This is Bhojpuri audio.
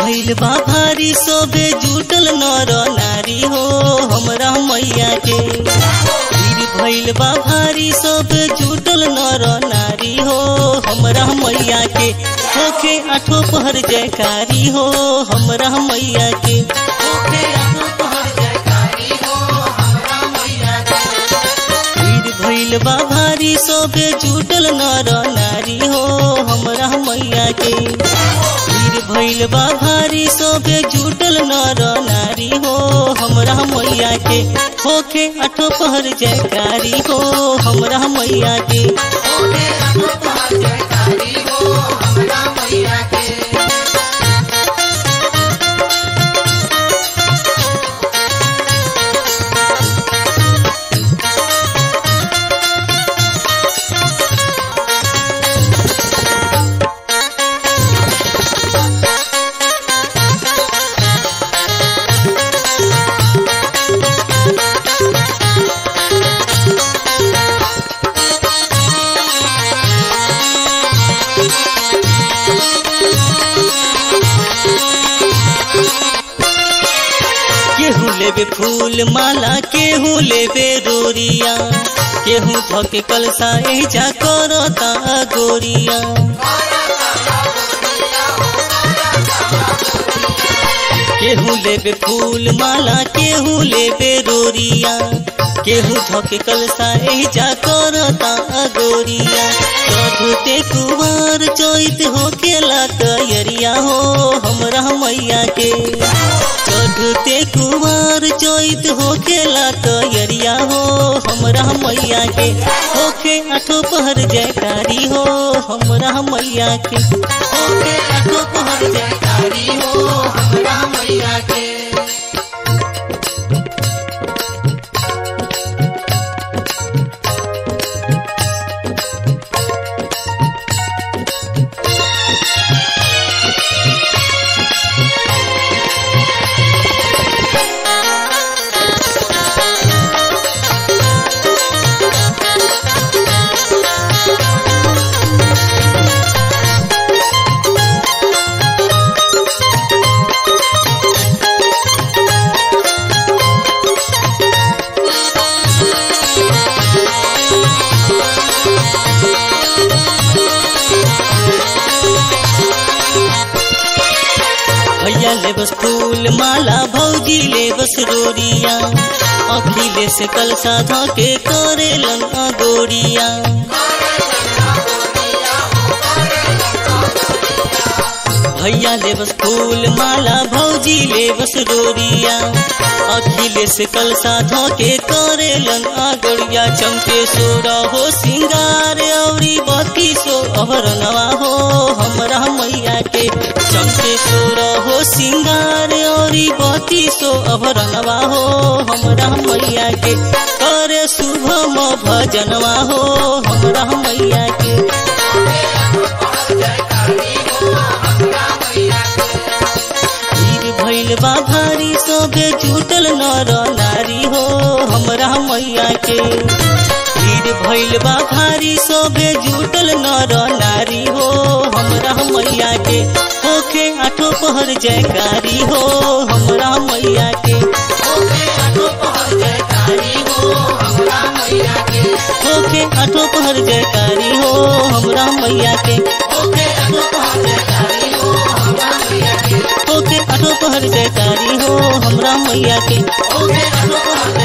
भइल बा भारी सोबे जुटल नर नारी हो हमरा मैया के वीर भइल बा भारी सोबे जुटल नर नारी हो हमरा मैया के होके आठो पहर जयकारी हो हमरा मैया के होके आठो पहर जयकारी हो हमरा मैया के वीर भइल बा भारी सोबे जुटल नर नारी हो हमरा मैया के वीर भइल बा भारी सोबे जुटल नर नारी हो हमरा मैया के होके आठो पहर जयकारी हो हमरा मैया के होके आठो पहर जयकारी हो हमरा मैया के केहू लेबे फूल माला केहू लेबे रोरिया केहू धके कलसा एजा करता गोरिया केहू लेबे फूल माला केहू लेबे रोरिया केहू धके कलसा एजा करता गोरिया चढ़ते कुवार चैत हो केला कयरिया हो हमरा मैया के चढ़ते कुवार चैत हो केला कयरिया हो हमरा मैया के होके आठो पहर जयकारी हो हमरा मैया के होके आठो पहर जयकारी हो हमरा मैया के भैया ले बस फूल माला भौजी ले बस रोरिया अखिले से कल साधा के करेलन अगोरिया भैया ले बस फूल माला भौजी ले बस रोरिया अखिले से कल साधा के करेलन अगोरिया चमके सोरा हो सिंगार औरी बत्ती सो अभरनवा हो हमरा मैया के चमके सोरा हो सिंगार औरी बत्ती सो अभरनवा हो हमरा मैया के करे शुभम भजनवा हो हमरा मैया के वीर भइल बा भारी सोबे जुटल नर नारी हो हमरा मैया के वीर भइल बा भारी सोबे जुटल नर नारी हो हमरा मैया के होके आठो पहर जयकारी हो हमरा मैया के होके आठो पहर जयकारी हो हमरा मैया के होके आठो पहर जयकारी हो हमरा मैया के होके आठो पहर जयकारी हो हमरा मैया के होके आठो पहर जयकारी हो हमरा मैया के होके आठो पहर